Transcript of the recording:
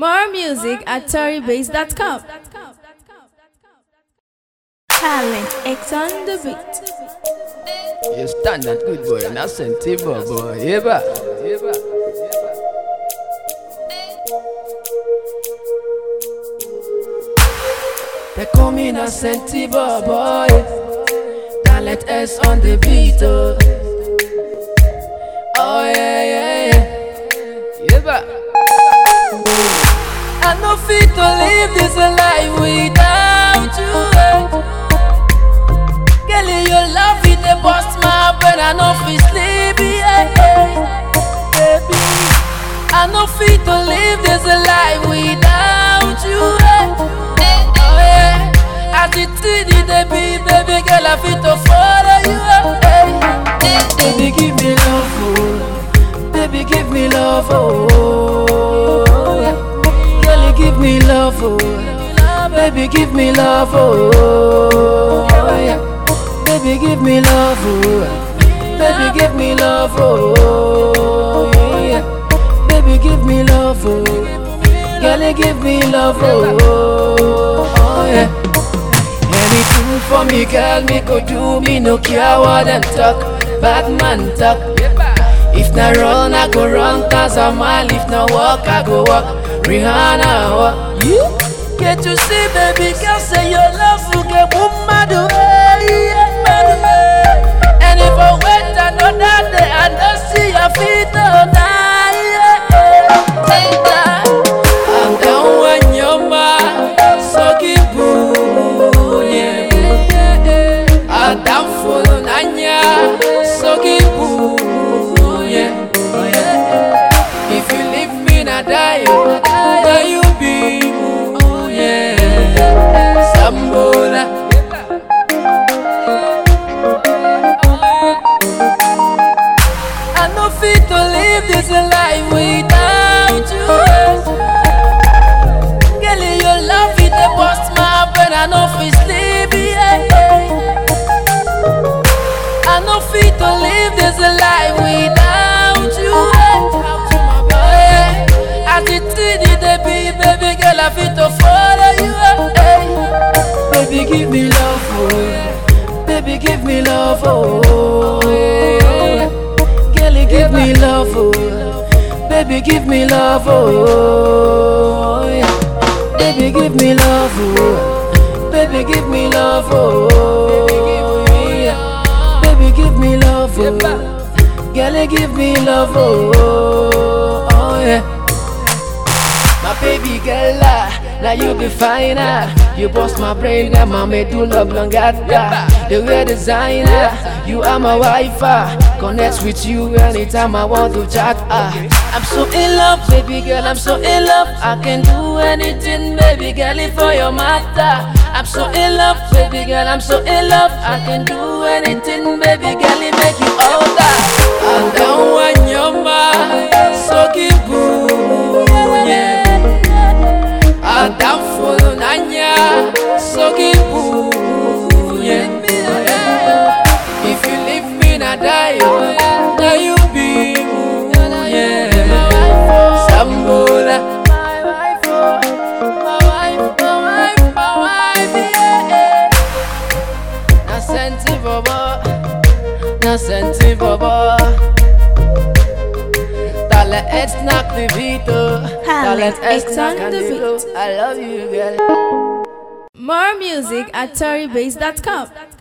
More music at toribase.com. Talent X on the beat. You stand that good boy, not sentivo boy. Eba, eba. They call me not sentivo boy. Talent S on the beat. Oh, oh yeah, yeah, yeah. Eba. I no fit to live this life without you. eh. Girl, your love it dey bust my brain. I no fit sleep, yeah, yeah. baby. I no fit to live this life without you. eh. Oh yeah, as it is, it dey be, baby girl, I fit to follow you. eh. Baby, give me love, oh. Baby, give me love, oh. yeah. Girl, you give me love, oh. Baby, give me love, oh. yeah. Baby, give me love, oh. Baby, give me love, oh. yeah. Baby, give me love, oh. Girl, you give me love, oh. oh yeah. Anything for me, girl, me go do me no care what them talk. Bad man talk. If na run, I go run, cause I'm all. If na walk, I go walk. Rihanna, walk. You get to see, baby girl, say your love will get woman do. And if I wait another day, I don't see your feet all night. I'm down when you're mine, so keep moving. I'm down for Nanya, so keep moving. If you leave me, I die. oh. Now you be moving. Sambola. I no fit to live this life without you. Girl, your love it dey bust my brain. I no fit sleep. Yeah. I no fit to live this life without you. Oh, yeah. As it is, it dey be, baby girl, I fit to follow you. Hey. Baby, give me love, oh. Baby, give me love, oh. yeah. Girl, you give me love, oh. Baby, give me love, oh. yeah. Baby, give me love, oh. Baby, give me love, oh. yeah. Baby, give me love, oh. Girl, you give me love, oh. oh yeah. My baby girl, ah, now you be fine, ah. You bust my brain, now my medulla oblongata. The way designer, you are my wife, ah. Connect with you anytime I want to chat, ah. I'm so in love, baby girl, I'm so in love. I can do anything, baby girl, if for your matter. I'm so in love, baby girl, I'm so in love. I can do anything, baby girl, it make you older. I'm down when you're mine, so keep moving. yeah. Adamfo nanya sokibu yeah. If you leave me na die oh, Now you be yeah. Sambola My wife oh My wife, my wife, my wife yeah. Na senti bobo Na senti bobo Talent X knock the beat oh. Talent X knock on the beat beat. I love you girl More music at toribase.com.